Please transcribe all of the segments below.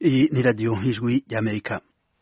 Iyi ni radiyo y'ijwi ry'Amerika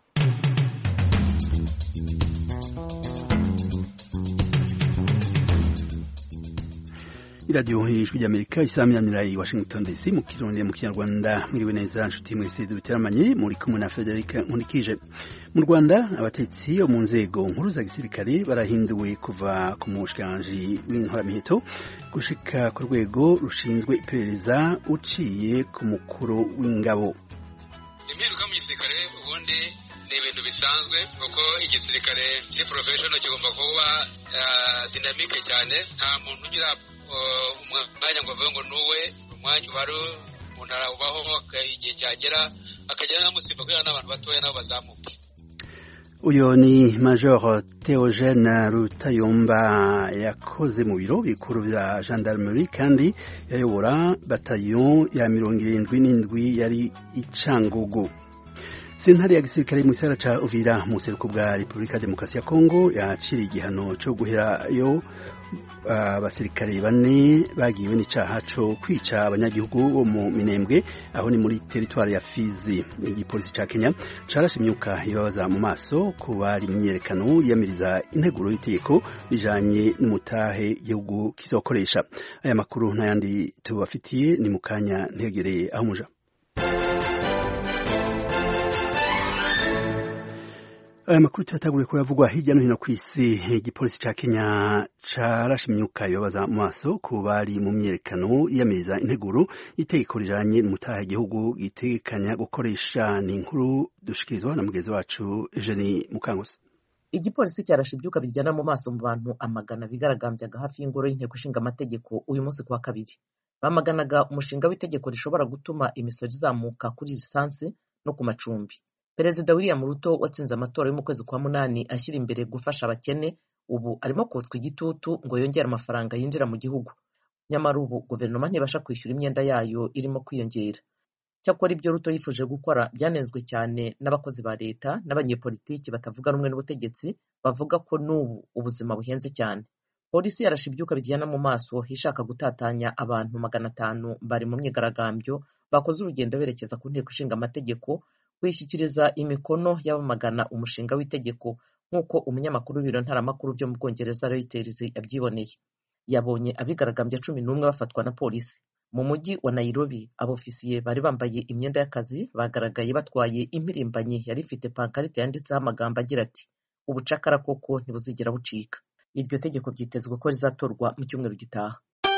iradiyo y'ijwi ry'Amerika isaminanira i Washington DC mu kirundi mu kinyarwanda mwiriwe neza nshuti mwese dubiteramanye muri kumwe na Frederic Nkunikije mu Rwanda abatetsi bo mu nzego nkuru za gisirikare barahinduwe kuva ku mushikiranganji w'inkoramiheto gushika ku rwego rushinzwe iperereza uciye ku mukuru w'ingabo impinduka mu gisirikare ubundi ni ibintu bisanzwe kuko igisirikare kiri porofeshono kigomba kuba dinamike cyane nta muntu ugira umwanya ngo avuge ngo nuwe umwanya ubari umuntu arawubaho igihe cyagera akagera n'amusimba kubera n'abantu batoya nabo bazamuke uyu ni major Theogene Rutayomba yakoze mu biro bikuru bya gendarmerie kandi yayobora batayo ya mirongo irindwi n'indwi yari icangugu sentare ya gisirikare mu gisagara ca Uvira mu buseruko bwa Repubulika ya Demokarasi ya Kongo yaciriye igihano co guherayo abasirikare uh, bane bagiwe n'icaha co kwica abanyagihugu bo mu Minembwe aho ni muri teritwari ya Fizi igipolisi ca Kenya carashe imyuka ibabaza mu maso ku bari mu myerekano yamiriza integuro y'itegeko bijanye n'umutahe igihugu kizokoresha aya makuru n'ayandi tubafitiye ni mu kanya ntegereye aho muja aya makuru tuyataguriye ko yavugwa hirya no hino ku isi igipolisi ca Kenya carashe imyuka ibabaza mu maso ku bari mu myerekano yiyamiriza integuro itegeko rijanye n'umutaha igihugu gitegekanya gukoresha ni inkuru dushikirizwa na mugenzi wacu Eugenie Mukangusi igipolisi cyarashe ibyuka biryana mu maso mu bantu amagana bigaragambyaga hafi y'ingoro y'inteko ishinga amategeko uyu munsi kuwa kabiri bamaganaga umushinga w'itegeko rishobora gutuma imisoro izamuka kuri lisansi no ku macumbi perezida william ruto watsinze amatora yo mu kwezi kwa munani ashyira imbere gufasha abakene ubu arimo kotswa igitutu ngo yongere amafaranga yinjira mu gihugu nyamara ubu guverinoma ntibasha kwishyura imyenda yayo irimo kwiyongera cyakora ibyo ruto yifuje gukora byanenzwe cyane n'abakozi ba leta n'abanyepolitiki batavuga rumwe n'ubutegetsi bavuga ko n'ubu ubuzima buhenze cyane polisi yarashe ibyuka bijyana mu maso ishaka gutatanya abantu magana atanu bari mu myigaragambyo bakoze urugendo berekeza ku nteko ishinga amategeko kwishyikiriza imikono y'abamagana umushinga w'itegeko nk'uko umunyamakuru w'ibiro ntaramakuru byo mu bwongereza Reuters yabyiboneye yabonye abigaragambya cumi n'umwe bafatwa na polisi mu mujyi wa Nairobi abofisiye bari bambaye imyenda y'akazi bagaragaye batwaye impirimbanyi yari ifite pankarite yanditseho amagambo agira ati ubucakara koko ntibuzigera bucika iryo tegeko byitezwe ko rizatorwa mu cyumweru gitaha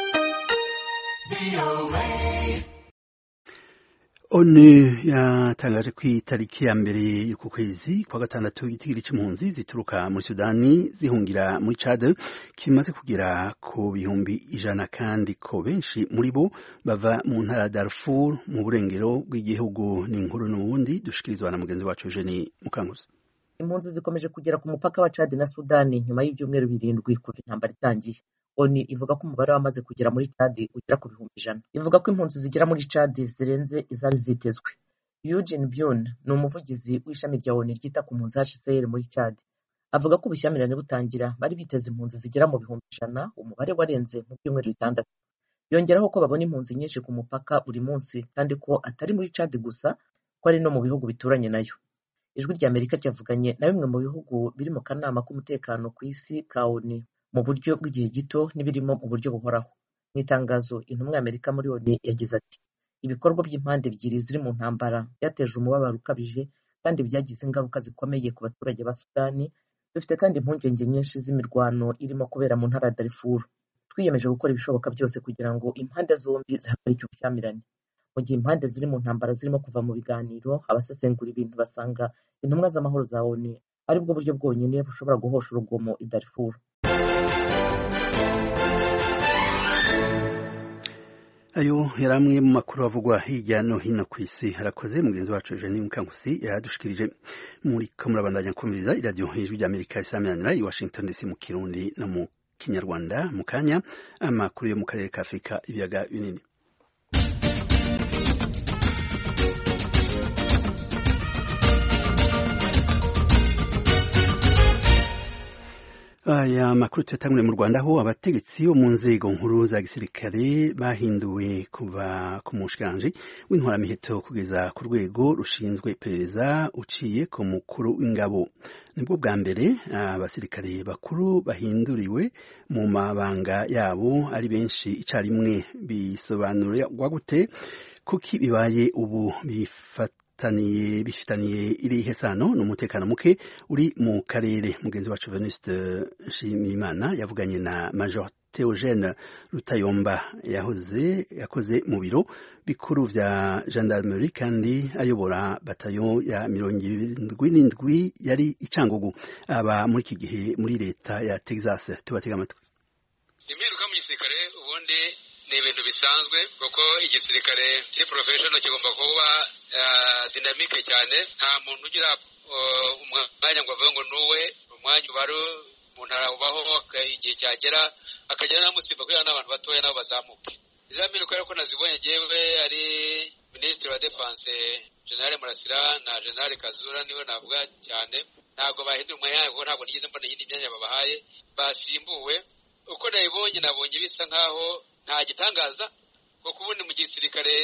onu yatangaje ko itariki ya mbere y'uku kwezi kwa gatandatu igitigiri c'impunzi zituruka muri sudani zihungira muri cad kimaze kugera ku bihumbi ijana kandi ko benshi muri bo bava mu ntara ya darfur mu burengero bw'igihugu ni inkuru n'ubundi dushikirizwa na mugenzi wacu eugenie mukanguzi impunzi zikomeje kugera ku mupaka wa cad na sudani nyuma y'ibyumweru birindwi kuva intambara itangiye oni ivuga ko umubare wamaze kugera muri cadi ugera ku bihumbi ijana ivuga ko impunzi zigera muri cadi zirenze izari zitezwe Eugene Byun ni umuvugizi w'ishami rya oni ryita ku mpunzi HCR muri cadi avuga ko ubushyamirane butangira bari biteze impunzi zigera mu bihumbi ijana umubare warenze mu byumweru bitandatu yongeraho ko babona impunzi nyinshi ku mupaka buri munsi kandi ko atari muri cadi gusa ko ari no mu bihugu bituranye nayo ijwi rya amerika ryavuganye na bimwe mu bihugu biri mu kanama k'umutekano ku isi ka oni mu buryo bw'igihe gito n'ibirimo mu buryo buhoraho mu itangazo intumwa y'amerika muri oni yagize ati ibikorwa by'impande ebyiri ziri mu ntambara byateje umubabaro ukabije kandi byagize ingaruka zikomeye ku baturage ba sudani dufite kandi impungenge nyinshi z'imirwano irimo kubera mu ntara ya darifuru twiyemeje gukora ibishoboka byose kugira ngo impande zombi zihagarike ubushyamirane mu gihe impande ziri mu ntambara zirimo kuva mu biganiro abasesengura ibintu basanga intumwa z'amahoro za oni aribwo buryo bwonyine bushobora guhosha urugomo i darifuru ayo yari amwe mu makuru avugwa hirya no hino ku isi harakoze mugenzi wacu Eugenie Mukankusi yadushikirije muri kamurabandanya kumviriza iradiyo hejuru ry'Amerika isaminanira i Washington DC mu Kirundi no mu Kinyarwanda mu kanya amakuru yo mu karere ka Afurika ibiyaga binini aya makuru tuyatangure mu rwanda aho abategetsi bo mu nzego nkuru za gisirikare bahinduwe kuva ku mushikiranji w'intwaramiheto kugeza ku rwego rushinzwe iperereza uciye ku mukuru w'ingabo nibwo bwa mbere abasirikare bakuru bahinduriwe mu mabanga yabo ari benshi icyarimwe bisobanurwa gute kuki bibaye ubu bifataniye bifitaniye irihe sano n'umutekano muke uri mu karere mugenzi wacu Venuste Nshimiyimana yavuganye na Major Theogene Rutayomba yahoze yakoze mu biro bikuru vya gendarmerie kandi ayobora batayo ya mirongo irindwi n'indwi yari icangugu aba muri iki gihe muri leta ya Texas tubatega amatwi impinduka mu gisirikare ubundi ni ibintu bisanzwe kuko igisirikare kiri porofeshono kigomba kuba dinamike cyane nta muntu ugira umwanya ngo avuge ngo nuwe umwanya ubari umuntu arawubaho igihe cyagera akagera n'amusimba kugira n'abantu batoya nabo bazamuke iza mpinduka rero ko nazibonye ngewe ari minisitiri wa defanse generale murasira na generale kazura niwe navuga cyane ntabwo bahindura umwanya wabo ntabwo nigeze mbona iyindi myanya babahaye basimbuwe uko nabibonye nabonye bisa nkaho nta gitangaza kuko ubundi mu gisirikare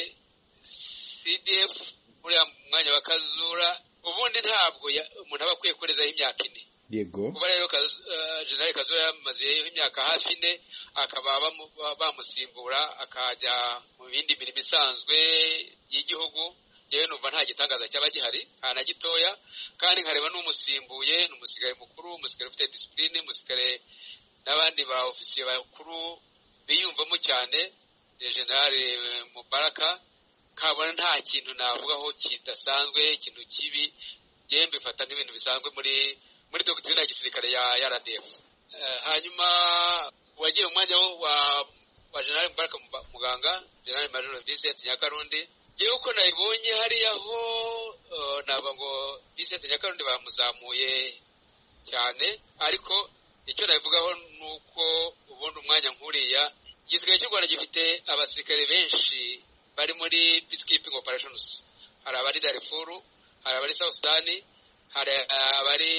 cdf uriya mwanya wa kazura ubundi ntabwo umuntu aba akwiye kurezaho imyaka ine yego kuba rero generale kazura yamazeho imyaka hafi ine akaba bamusimbura akajya mu bindi mirimo isanzwe y'igihugu yewe numva nta gitangaza cyaba gihari nta na gitoya kandi nkareba n'umusimbuye ni umusirikare mukuru umusirikare ufite disipurine umusirikare n'abandi ba ofisiye bakuru biyumvamo cyane generale mubaraka kabona nta kintu navugaho kidasanzwe ikintu kibi yewe mbifata nk'ibintu bisanzwe muri muri dogiteri ya gisirikare ya rdf hanyuma wagiye mu mwanya wa wa generale mubaraka muganga generale major vincent nyakarundi yewe uko nabibonye hariya ho ntabwo ngo vincent nyakarundi bamuzamuye cyane ariko icyo nabivugaho ni uko ubundi umwanya nk'uriya igisirikare cy'u rwanda gifite abasirikare benshi bari muri peacekeeping operations hari abari darifuru hari abari south sudani hari abari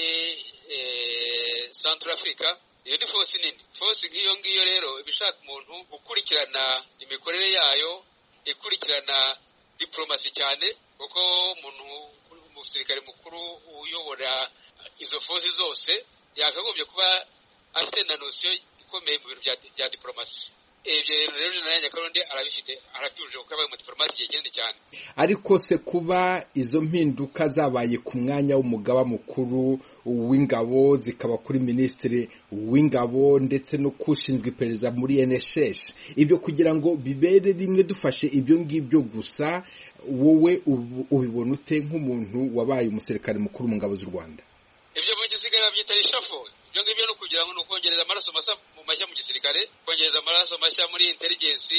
central africa iyo ni fosi nini fosi nk'iyo ngiyo rero iba ishaka umuntu ukurikirana imikorere yayo ikurikirana diplomasi cyane kuko umuntu umusirikare mukuru uyobora izo fosi zose yakagombye kuba afite na nosiyo ikomeye mu bintu bya diplomasi ibyo rero jenerali nyakarundi arabifite arabyujuje kuko yabaye umudipolomasi igihe kinini cyane ariko se kuba izo mpinduka zabaye ku mwanya w'umugaba mukuru w'ingabo zikaba kuri minisitiri w'ingabo ndetse no kushinzwe iperereza muri NSS ibyo kugira ngo bibere rimwe dufashe ibyo ngibyo gusa wowe ubibona ute nk'umuntu wabaye umusirikare mukuru mu ngabo z'u Rwanda ibyo mu gisirikare babyita rishafo ibyo ngibyo ni ukugira ngo ni ukongereza amaraso mashya mu gisirikare kongereza amaraso mashya muri intelligence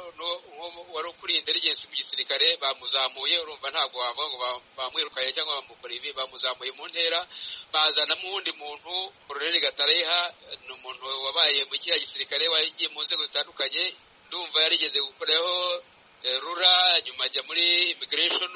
wari ukuriye intelligence mu gisirikare bamuzamuye urumva ntabwo wavuga ngo bamwirukanye cyangwa bamukora ibi bamuzamuye mu ntera bazanamo uwundi muntu koroneli gatareha ni umuntu wabaye mu kiriya gisirikare wagiye mu nzego zitandukanye ndumva yarigeze gukoraho rura nyuma ajya muri immigration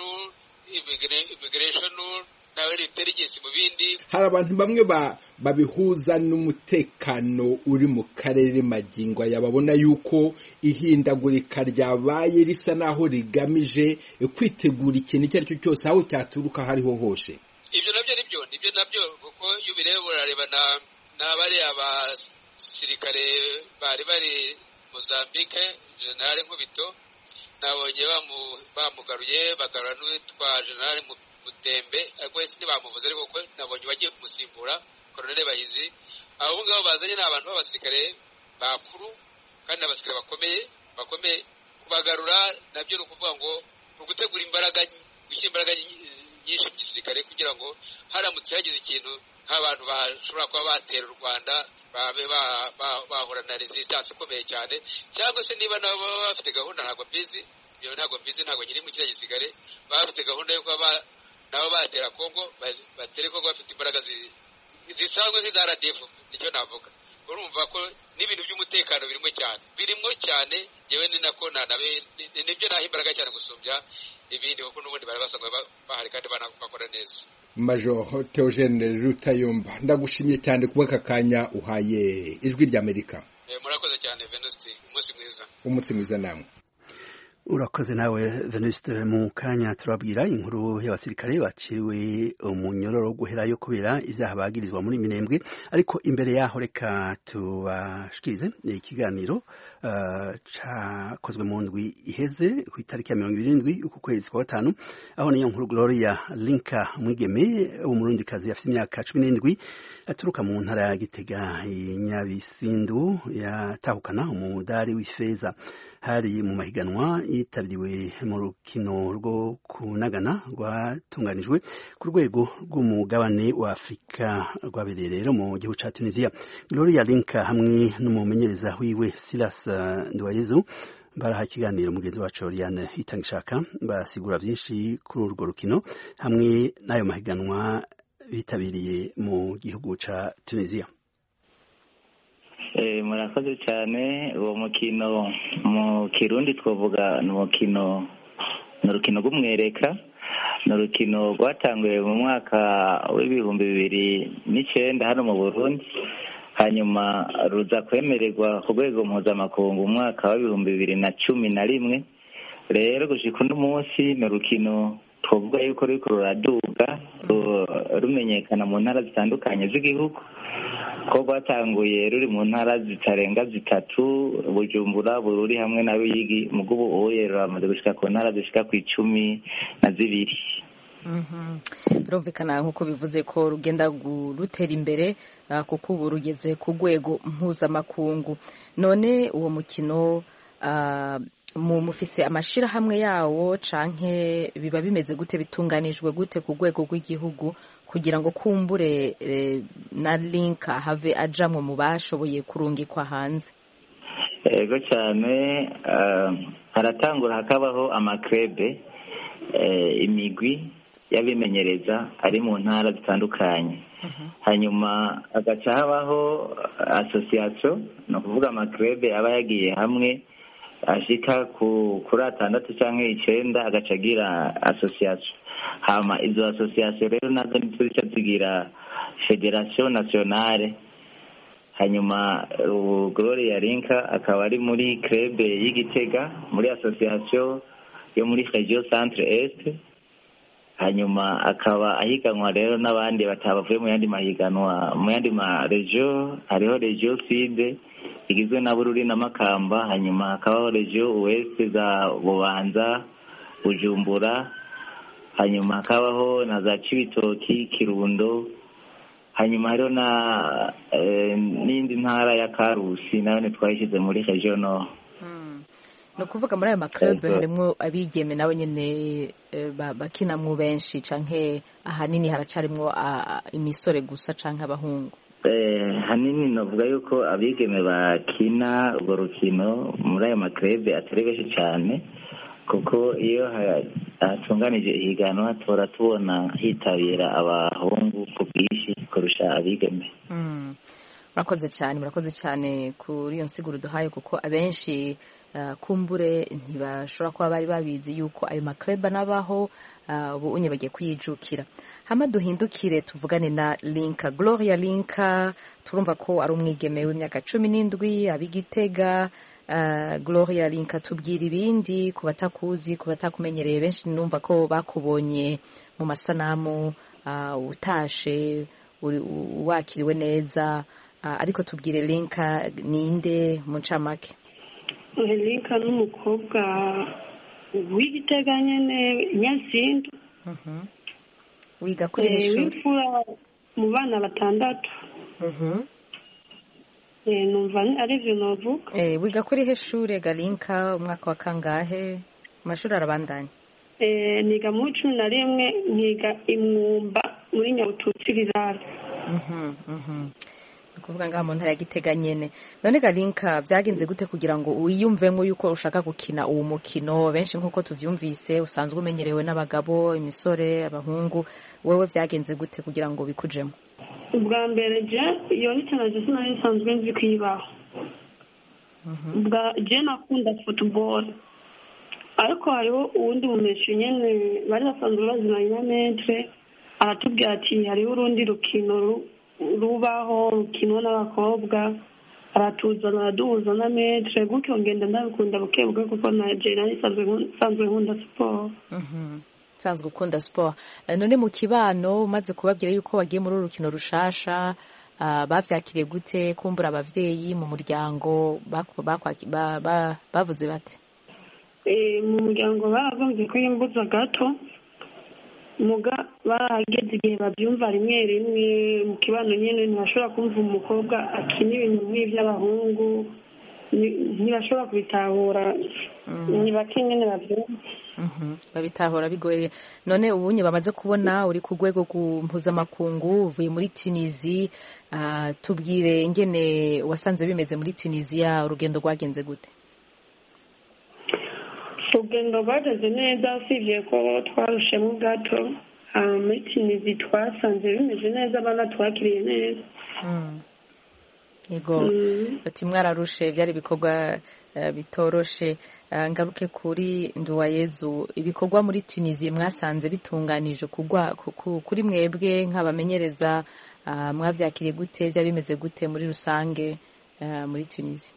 immigration nawe intelligence mu bindi hari abantu bamwe babihuza n'umutekano uri mu karere magingo aya babona yuko ihindagurika ryabaye risa naho rigamije kwitegura ikintu icyo ari cyo cyose aho cyaturuka aho ariho hose ibyo nabyo nibyo nibyo nabyo kuko iyo ubireba urareba n'abari abasirikare bari bari mozambique generale nkubito nabonye bamugaruye bagarura n'uwitwa generale mutembe ariko wese ntibamuvuze ariko kuko nabonye bagiye kumusimbura koroneli bahizi abo ngabo bazanye ni abantu b'abasirikare bakuru kandi abasirikare bakomeye bakomeye kubagarura nabyo ni ukuvuga ngo ni ugutegura imbaraga gushyira imbaraga nyinshi mu gisirikare kugira ngo haramutse hagize ikintu nk'abantu bashobora kuba batera u rwanda babe bahura na resistance ikomeye cyane cyangwa se niba nabo baba bafite gahunda ntabwo mbizi ibyo ntabwo mbizi ntabwo nkiri mu kiriya gisirikare baba bafite gahunda yo kuba nabo batera kongo batere kongo bafite imbaraga zisanzwe nk'iza rdf nicyo navuga urumva ko n'ibintu by'umutekano birimo cyane birimo cyane yewe ni nako nibyo naha imbaraga cyane gusumbya ibindi kuko n'ubundi bari basanzwe bahari kandi bakora neza major Theogene Rutayomba ndagushimye cyane kuba aka kanya uhaye ijwi ry'Amerika murakoze cyane Venuste umunsi mwiza umunsi mwiza namwe urakoze nawe venuste mu kanya turabwira inkuru y'abasirikare baciriwe umunyororo wo guherayo kubera ibyaha bagirizwa muri minembwe ariko imbere yaho reka tubashikirize ikiganiro uh, cakozwe mu ndwi iheze ku itariki ya mirongo irindwi uku kwezi kwa gatanu aho niyo nkuru gloria linka mwigeme w'umurundikazi afite imyaka cumi n'indwi aturuka mu ntara ya gitega nyabisindu yatahukana umudari w'ifeza hari mu mahiganwa yitabiriwe mu rukino rwo kunagana rwatunganijwe ku rwego rw'umugabane wa afurika rwabereye rero mu gihugu cya tunisiya gloria linka hamwe n'umumenyereza wiwe silas nduwayezu baraha ikiganiro mugenzi wacu Oriane Itangishaka basigura byinshi kuri urwo rukino hamwe n'ayo mahiganwa bitabiriye mu gihugu cya tunisiya murakoze cyane uwo mukino mu kirundi twavuga ni umukino ni urukino rw'umwereka ni urukino rwatanguye mu mwaka w'ibihumbi bibiri n'icyenda hano mu burundi hanyuma ruza kwemererwa ku rwego mpuzamakungu mu mwaka w'ibihumbi bibiri na cumi na rimwe rero gushyika uno munsi ni urukino twavuga yuko ruriko ruraduga rumenyekana mu ntara zitandukanye z'igihugu ko rwatanguye ruri mu ntara zitarenga zitatu bujumbura bururi hamwe na ruyigi mugo ubu uye ruramaze gushika ku ntara zishika ku icumi na zibiri birumvikana nk'uko bivuze ko rugenda rutera imbere kuko ubu rugeze ku rwego mpuzamakungu none uwo mukino mufise amashirahamwe yawo canke biba bimeze gute bitunganijwe gute ku rwego rw'igihugu kugira ngo kumbure na link have ajamwe mu bashoboye kurungikwa hanze yego cyane haratangura hakabaho amakrebe imigwi y'abimenyereza ari mu ntara zitandukanye hanyuma hagaca habaho asosiyasiyo ni ukuvuga amakrebe aba yagiye hamwe ashika kuri atandatu cyangwa icyenda agaca agira asosiyasiyo hama izo asosiyasiyo rero nazo nizo zica zigira federasiyo nasiyonale hanyuma ubu gloria linka akaba ari muri krebe y'igitega muri asosiyasiyo yo muri regio centre est hanyuma akaba ahiganwa rero n'abandi batabavuye mu yandi mahiganwa mu yandi ma regio hariho regio sud igizwe na bururi na makamba hanyuma hakabaho regio ouest za bubanza bujumbura hanyuma hakabaho na za cibitoki kirundo hanyuma hariho na n'indi ntara ya karusi nayo ntitwayishyize muri regio nord ni ukuvuga muri ayo makarebe harimo abigeme nabo nyine bakinamwo benshi canke ahanini haracarimwo imisore gusa canke abahungu hanini navuga yuko abigeme bakina urwo rukino muri ayo makarebe atari benshi cyane kuko iyo hatunganije ihiganwa tuhora tubona hitabira abahungu ku bwinshi kurusha abigeme murakoze cyane murakoze cyane kuri iyo nsiguro duhaye kuko abenshi kumbure ntibashobora kuba bari babizi yuko ayo makareba n'abaho ubu unye bagiye kuyijukira hama duhindukire tuvugane na linka gloria linka turumva ko ari umwigeme w'imyaka cumi n'indwi ab'igitega gloria linka tubwira ibindi ku batakuzi ku batakumenyereye benshi numva ko bakubonye mu masanamu utashe wakiriwe neza ariko tubwire linka ninde mu ncamake linka n'umukobwa w'igitega nyine nyasindu wiga kuri ishuri w'imfura mu bana batandatu numva ari ibyo navuga wiga kuri he shure galinka umwaka wa kangahe amashuri arabandanya niga muri cumi na rimwe nkiga imwumba muri nyabututsi rirara kuvuga ngaha mu ntara ya gitega nyene none galinka byagenze gute kugira ngo wiyumvemo yuko ushaka gukina uwo mukino benshi nk'uko tuvyumvise usanzwe umenyerewe n'abagabo imisore abahungu wewe byagenze gute kugira ngo bikujemo ubwa mbere je iyo ni cyane sinari nsanzwe nzi kuyibaho je nakunda football ariko hariho uwundi mumeshu nyene bari basanzwe bazinanye na metre aratubwira ati hariho urundi rukino ru- rubaho rukinwa n'abakobwa aratuzana araduhuza na metre gutyo ngenda ndabikunda buke buke kuko na je nari nsanzwe nkun- nsanzwe nkunda siporo Mhm. usanzwe ukunda siporo Eh, none mu kibano umaze kubabwira yuko wagiye muri uru rukino rushasha ah, bavyakiriye gute kumbura abavyeyi mu muryango baku- bakwaki- ba- ba- bavuze bate Eh, mu muryango baragombye ko yimbuza gato muga barahageze igihe babyumva rimwe rimwe mu kibano nyine ntibashobora kumva umukobwa akina ibintu nk'iby'abahungu ni- ntibashobora kubitahura ni bake nyine babyumva Mhm. babitahura bigoye none ubunye bamaze kubona uri ku rwego rw'u- mpuzamakungu uvuye muri tunisi ah, tubwire ingene wasanze bimeze muri tunisiya urugendo rwagenze gute urugendo rwageze neza usibye ko twarushemo gato ah, muri tinizi twasanze bimeze neza abana twakiriye neza Mm. yego Mm. ati mwararushe byari ibikorwa eh, bitoroshe Ah, ngaruke kuri nduwayezu ibikorwa muri tunisiya mwasanze bitunganije kugwa ku- ku- kuri mwebwe nk'abamenyereza ah, mwavyakiriye gute byari bimeze gute muri rusange ah, muri tunisiya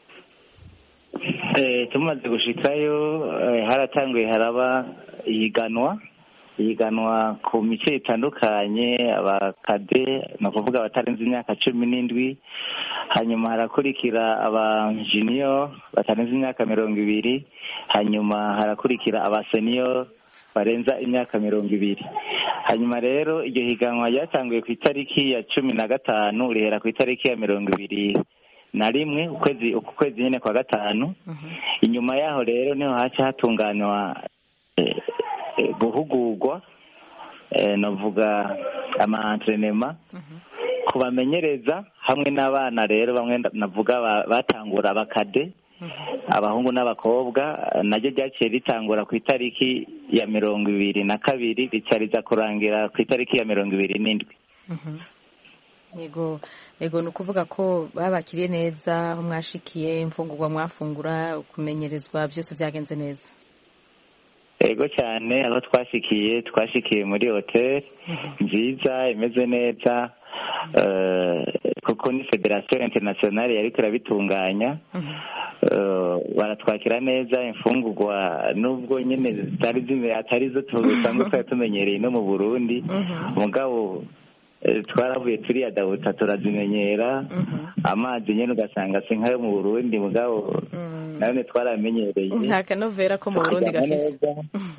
Eh, tumaze gushikayo eh, haratanguye haraba ihiganwa ihiganwa ku mice itandukanye abakade ni ukuvuga abatarenze imyaka cumi n'indwi hanyuma harakurikira aba junior batarenze imyaka mirongo ibiri hanyuma harakurikira aba senior barenza imyaka mirongo ibiri hanyuma rero iryo higanwa ryatanguye ku itariki ya cumi na gatanu rihera ku itariki ya mirongo ibiri na rimwe ukwezi uku kwezi nyine kwa gatanu inyuma yaho rero niho haca hatunganywa eh, eh, guhugurwa eh, navuga ama entrenema kubamenyereza hamwe n'abana rero bamwe nda- navuga ba- batangura abakade abahungu n'abakobwa eh, naryo ryaciye ritangura ku itariki ya mirongo ibiri na kabiri rica riza kurangira ku itariki ya mirongo ibiri n'indwi Mhm. yego yego ni ukuvuga ko babakiriye neza aho mwashikiye imfungurwa mwafungura kumenyerezwa byose byagenze neza yego cyane aho twashikiye twashikiye muri hoteli nziza imeze neza eh, kuko ni federasiyo interinasiyonari yari irabitunganya Eh, baratwakira neza imfungurwa nubwo nyine zitari zimwe atari zo dusanzwe twari tumenyereye no mu burundi mugabo eh, twaravuye turiyadabuta turazimenyera amazi nyine ugasanga si nk'ayo mu burundi mugabo nanone twaramenyereye nta kanovera ko mu burundi Twaryama gafise neza.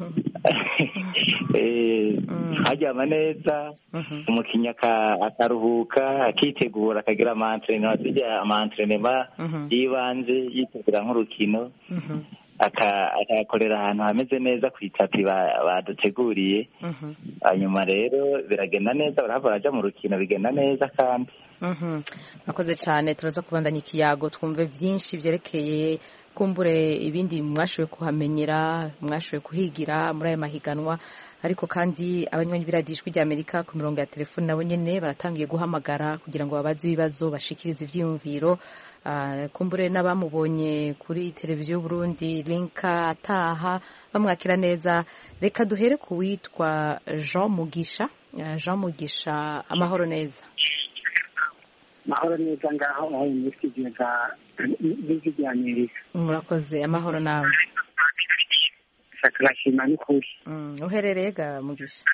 Eh, twaryama neza umukinnyi aka- akaruhuka akitegura akagira amantrenema zijya amantrenema Mhm. y'ibanze yitegura nk'urukino Mhm. aka- akayakorera ahantu hameze neza ku itapi ba- baduteguriye Mhm. hanyuma rero biragenda neza barahava baraja mu rukino bigenda neza kandi Mhm. murakoze cyane turaza kubandanya ikiyago twumve byinshi byerekeye kumbure ibindi mwashoboye kuhamenyera mwashoboye kuhigira muri aya mahiganwa ariko kandi abanywanyi b'iradijwi rya amerika ku mirongo ya telefoni nabo nyene baratangiye guhamagara kugira ngo babaze ibibazo bashikirize ivyiyumviro Ah, kumbure n'abamubonye kuri televiziyo y'uburundi linka ataha bamwakira neza reka duhere ku witwa jean mugisha Ah, jean mugisha amahoro neza mahoro neza ngaho aho muri studio za b'ijwi rya amerika murakoze amahoro nawe turashima n'ukuri Mm, uherereye ga mugisha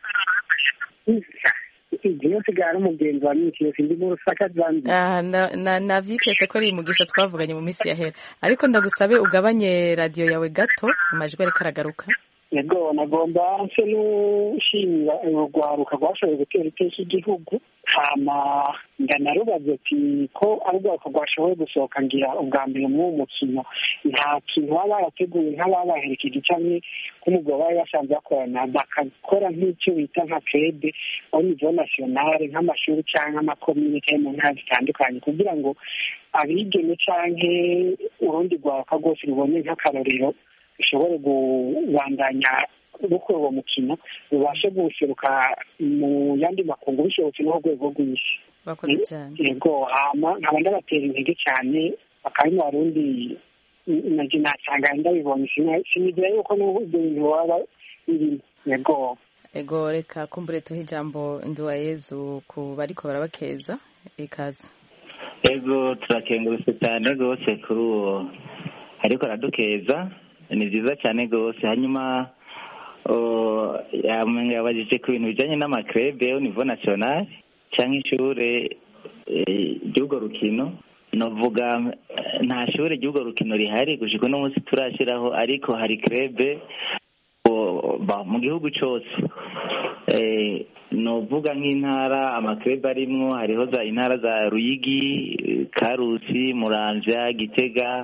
igihe yose gara umugenzi wa minsi yose ndi mu rusaka zanzibar Ah, na- na- navyiketse ko ari mugisha twavuganye mu minsi yahera ariko ndagusabe ugabanye radiyo yawe gato amajwi ariko aragaruka yego nagomba nse n'ushimira urwaruka rwashoboye gutera iteka igihugu hama ndanarubaza ati ko ari urwaruka rwashoboye gusohoka ngira ubwa mbere muri uwo mukino nta kintu baba barateguye nk'ababaherekeje cyangwa nk'umugabo bari basanzwe bakorana bakakora nk'icyo bita nka krede au niveau nationale nk'amashuri cyangwa amakomine cyangwa mu ntara zitandukanye kugira ngo abigeme cyangwa urundi rwaruka rwose rubone nk'akarorero rushobore kubandanya gukora uwo mukino rubashe guseruka mu yandi makungu bishobotse no ku rwego rw'isi bakoze cyane yego hama nkaba ndabatera intege cyane bakaba mu barundi naje nasanga ndabibonye sinigira yuko n'ibyo bintu waba birimo yego ego reka kumbure tuhe ijambo nduwayezu ku bariko barabakeza ikaze ego turakengurutse cyane rwose kuri uwo ariko aradukeza ni byiza cyane rwose hanyuma yabajije ku bintu bijyanye n'amakrebe au niveau national cyangwa ishure ry'urwo rukino navuga nta shure ry'urwo rukino rihari gushika uno munsi turashyiraho ariko hari krebe mu gihugu cyose nuvuga nk'intara amakrebe arimwo hariho za intara za ruyigi karusi muramvya gitega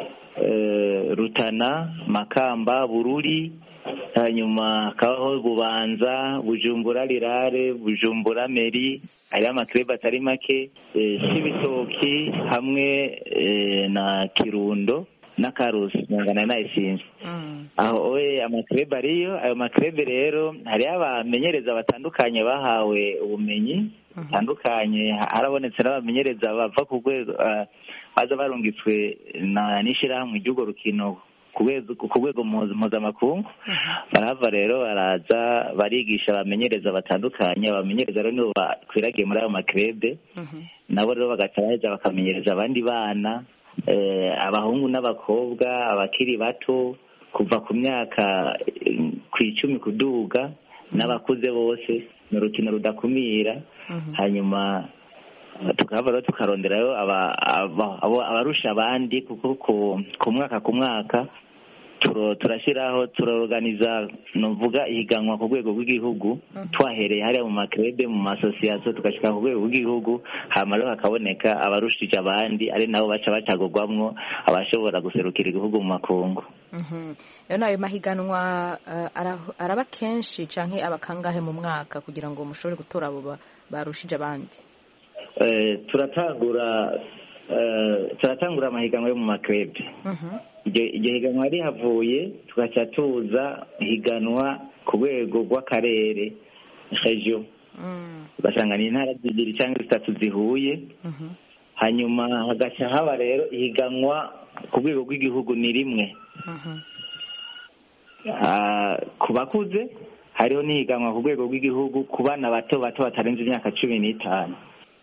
rutana makamba bururi hanyuma hakabaho bubanza bujumbura rirare bujumbura meri hariho amakrebe atari make c'ibitoki hamwe na kirundo na karusi ngana nayisinze aho oye amakrebe ariyo ayo makrebe rero hariho abamenyereza batandukanye bahawe ubumenyi butandukanye harabonetse n'abamenyereza bava ku rwego baza barungitswe n'ishyirahamwe ry'urwo rukino ku rwego mpuzamakungu barahava rero baraza barigisha abamenyereza batandukanye abamenyereza rero nibo bakwiragiye muri ayo makrebe nabo rero bagaca baheza bakamenyereza abandi bana abahungu n'abakobwa abakiri bato kuva ku myaka ku icumi kuduga n'abakuze bose ni urukino rudakumira hanyuma tukaba rero tukaronderayo abarusha abandi kuko ku mwaka ku mwaka turashyiraho turorganiza nuvuga ihiganwa ku rwego rw'igihugu twahereye hariya mu makrebe mu masosiyasiyo tugashyira ku rwego rw'igihugu hanyuma rero hakaboneka abarushije abandi ari nabo baca bacagurwamwo abashobora guserukira igihugu mu makungu rero ayo mahiganwa araba kenshi cyangwa aba kangahe mu mwaka kugira ngo mushobore gutora abo barushije abandi turatangura turatangura amahiganwa yo mu makrebe iryo higanwa rihavuye tugaca tuza higanwa ku rwego rw'akarere regiyo ugasanga ni intara zibiri cyangwa zitatu zihuye hanyuma hagaca haba rero ihiganwa ku rwego rw'igihugu ni rimwe ku bakuze hariho n'ihiganwa ku rwego rw'igihugu ku bana bato bato batarenze imyaka cumi n'itanu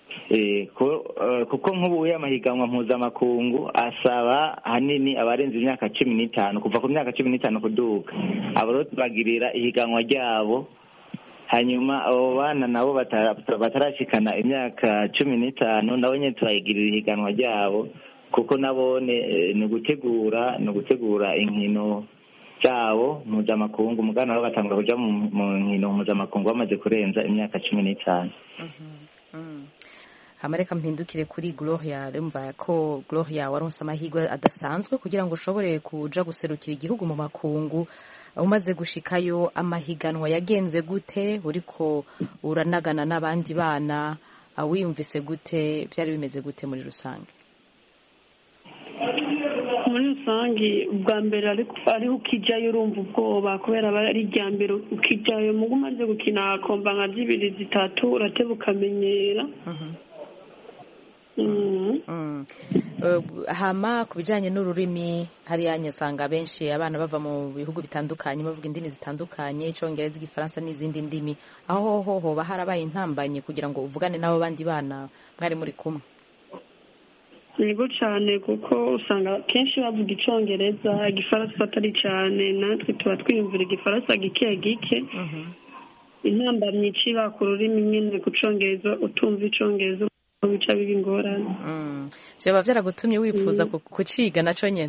kuko nk'ubu amahiganwa mpuzamakungu asaba ahanini abarenze imyaka cumi n'itanu kuva ku myaka cumi n'itanu kuduka abo rero tubagirira ihiganwa ryabo hanyuma abo bana nabo batarashikana imyaka cumi n'itanu nabo nyine turayigirira ihiganwa ryabo kuko nabo ni ugutegura ni ugutegura inkino zabo mpuzamakungu umugana nabo batangura kuja mu nkino mpuzamakungu bamaze kurenza imyaka cumi n'itanu amareka mpindukire kuri gloria rumva ko gloria waronse amahirwe adasanzwe kugira ngo ushobore kuja guserukira igihugu mu makungu umaze gushikayo amahiganwa yagenze gute uriko uranagana n'abandi bana wiyumvise gute byari bimeze gute muri rusange muri rusange ubwa mbere ariho ukijyayo urumva ubwoba kubera aba ari irya mbere ukijyayo mugo umaze gukina komba nka zibiri zitatu urateba ukamenyera hama ku bijyanye n'ururimi hariya nyasanga benshi abana bava mu bihugu bitandukanye bavuga indimi zitandukanye icyongereza igifaransa n'izindi ndimi aho ho hoba harabaye intambanye kugira ngo uvugane n'abo bandi bana mwari muri kumwe yego cyane kuko usanga kenshi bavuga icyongereza igifaransa atari cyane natwe tuba twiyumvira igifaransa gike gike intambamyi iciba ku rurimi nyine ku cyongereza utumva icyongereza bica biba ingorane byaba byaragutumye wifuza kuciga nacyo nyine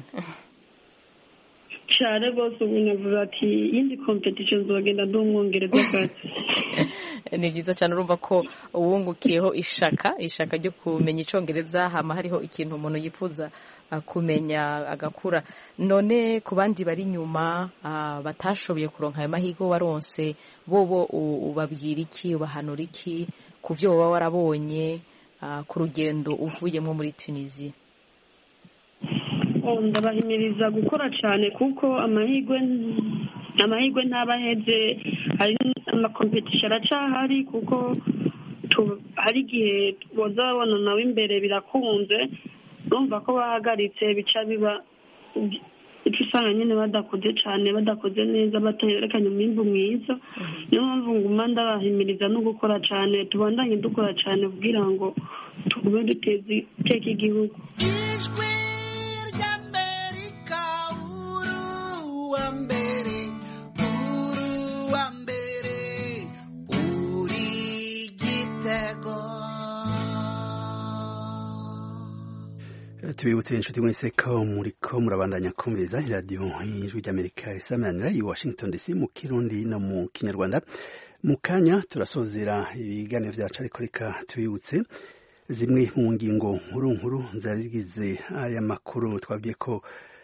cyane rwose ubu navuga ati iyindi kompetishoni zogenda ndi umwongereza akazi ni byiza cyane urumva ko uwungukiyeho ishaka ishaka ryo kumenya icyongereza hama hariho ikintu umuntu yifuza kumenya agakura none ku bandi bari inyuma batashoboye kuronka ayo mahirwe waronse bo ubabwira iki ubahanura iki ku byo waba warabonye ku rugendo uvuyemo muri tunisiya ndabahimiriza gukora cyane kuko amahirwe amahirwe ntaba aheze hari amakompetisiyo aracyahari kuko hari igihe boza babona nawe imbere birakunze urumva ko bahagaritse bica biba icyo usanga nyine badakoze cyane badakoze neza batayerekanye umwimbu mwiza niyo mpamvu nguma ndabahimiriza no gukora cyane tubandanye dukora cyane kugira ngo tugume duteze iteka igihugu ijwi ry'amerika uruwa mbere uruwa mbere uri igitego tubibutse inshuti mwese ko muriko murabandanya kumviriza iradiyo y'ijwi ry'amerika isamanira i washington dc mu kirundi no mu kinyarwanda mu kanya turasozera ibiganiro vyacu ariko reka tubibutse zimwe mu ngingo nkuru nkuru zari zigize aya makuru twabwiye ko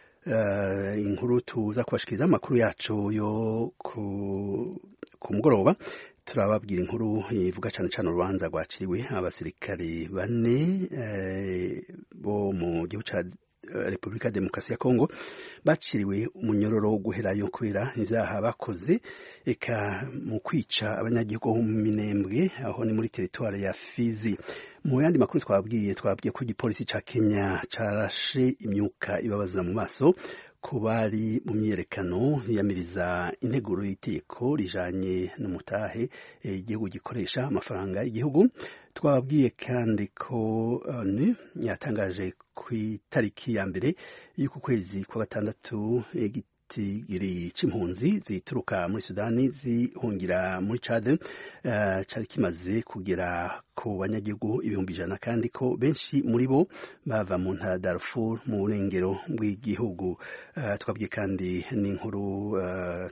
uh, inkuru tuza kubashikiriza amakuru yacu yo ku, ku mugoroba turababwira inkuru ivuga cyane cyane urubanza rwaciriwe abasirikari bane eh, bo mu gihugu cya repubulika ya demokarasi ya kongo baciriwe umunyororo wo guherayo kubera ibyaha bakoze eka mu kwica abanyagihugu bo mu minembwe aho ni muri teritwari ya fizi mu yandi makuru twabwiye twabwiye ko igipolisi cya kenya carashe imyuka ibabaza mu maso ku bari mu myiyerekano yiyamiriza integuro y'itegeko rijanye n'umutahe igihugu gikoresha amafaranga y'igihugu twababwiye kandi ko onu yatangaje ku itariki ya mbere y'uku kwezi kwa gatandatu igitigiri c'impunzi zituruka muri sudani zihungira muri cade uh, cari kimaze kugera ku banyagihugu ibihumbi ijana kandi ko benshi muri bo bava mu ntara Darfur mu burengero bw'igihugu uh, twabwiye kandi n'inkuru uh,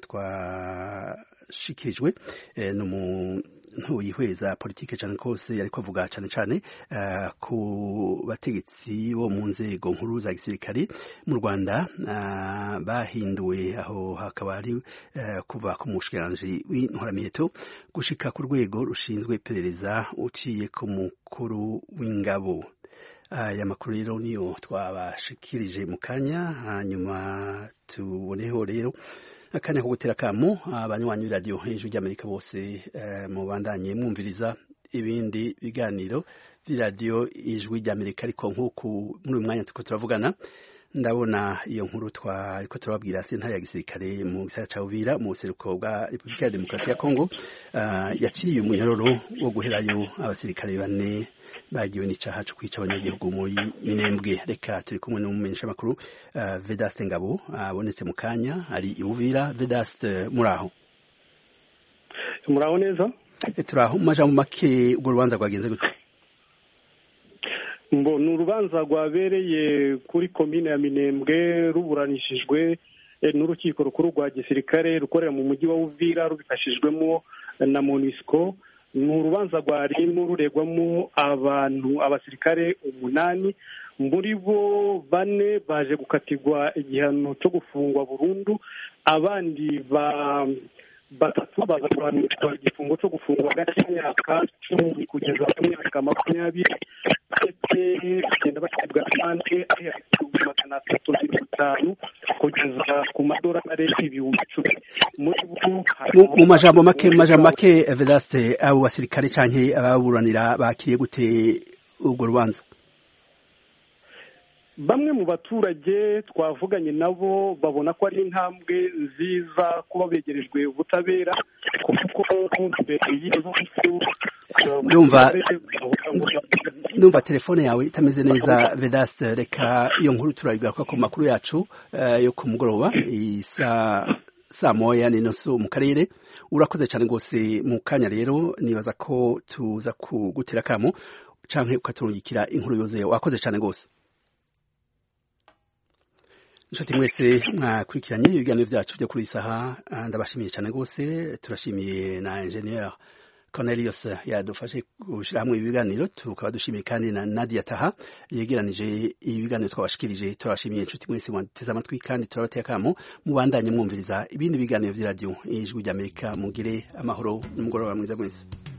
twashikirijwe eh, no mu ntuyihweza politike cyane kose yariko avuga cyane cyane uh, ku bategetsi bo mu nzego nkuru za gisirikare mu Rwanda uh, bahinduwe aho hakaba hari uh, kuva ku mushikiranje w'intwaramiheto gushika ku rwego rushinzwe iperereza uciye ku mukuru w'ingabo aya makuru rero niyo twabashikirije mu kanya hanyuma tuboneho rero akanya ko gutera kamo abanywanyi b'iradiyo hejuru ry'amerika bose mubandanye mwumviriza ibindi biganiro by'iradiyo ijwi ry'amerika ariko nk'uku muri uyu mwanya turiko turavugana ndabona iyo nkuru twariko turababwira sentare ya gisirikare mu gisagara ca Uvira mu buseruko bwa Repubulika ya Demokarasi ya Kongo yaciriye umunyororo wo guherayo abasirikare bane bagiwe n'icaha co kwica abanyagihugu muri minembwe reka turi kumwe n'umumenyesha makuru uh, Vedaste Ngabo abonetse uh, mu kanya ari Uvira Vedaste muraho muraho neza turaho mu majambo make urwo rubanza rwagenze gute mbo ni urubanza rwabereye kuri komine ya minembwe ruburanishijwe n'urukiko rukuru rwa gisirikare rukorera mu mujyi wa uvira rubifashijwemo na monisco ni urubanza rwarimo ruregwamo abantu abasirikare umunani muri bo bane baje gukatirwa igihano cyo gufungwa burundu abandi ba batatu baza kuhanishwa igifungo cyo gufungwa hagati y'imyaka cumi kugeza ku myaka makumyabiri ndetse bagenda bashyirwa amande ari hagati y'ibihumbi magana atatu mirongo itanu kugeza ku madorari ibihumbi icumi muri bo mu majambo make mu majambo make vedaste abo basirikare canke ababuranira bakiriye gute urwo rubanza bamwe mu baturage twavuganye nabo babona ko ari intambwe nziza kuba begerejwe ubutabera kuko mbere y'izo ndumva ndumva telefone yawe itameze neza vedaste reka iyo nkuru turayigaruka ku makuru yacu yo ku mugoroba isa saa moya n'inusu mu karere urakoze cyane rwose mu kanya rero nibaza ko tuza kugutera akamo canke ukaturungikira inkuru yuzuye wakoze cyane rwose inshuti mwese mwakurikiranye ibiganiro byacu byo kuri saha ndabashimiye cyane rwose turashimiye na engineer Cornelius yadufashe gushyira hamwe ibiganiro tukaba dushimiye kandi na Nadia Taha yegeranije ibiganiro twabashikirije turabashimiye inshuti mwese mwateze amatwi kandi turabateye akamo mubandanye mwumviriza ibindi biganiro by'iradiyo ijwi ry'Amerika mugire amahoro n'umugoroba mwiza mwese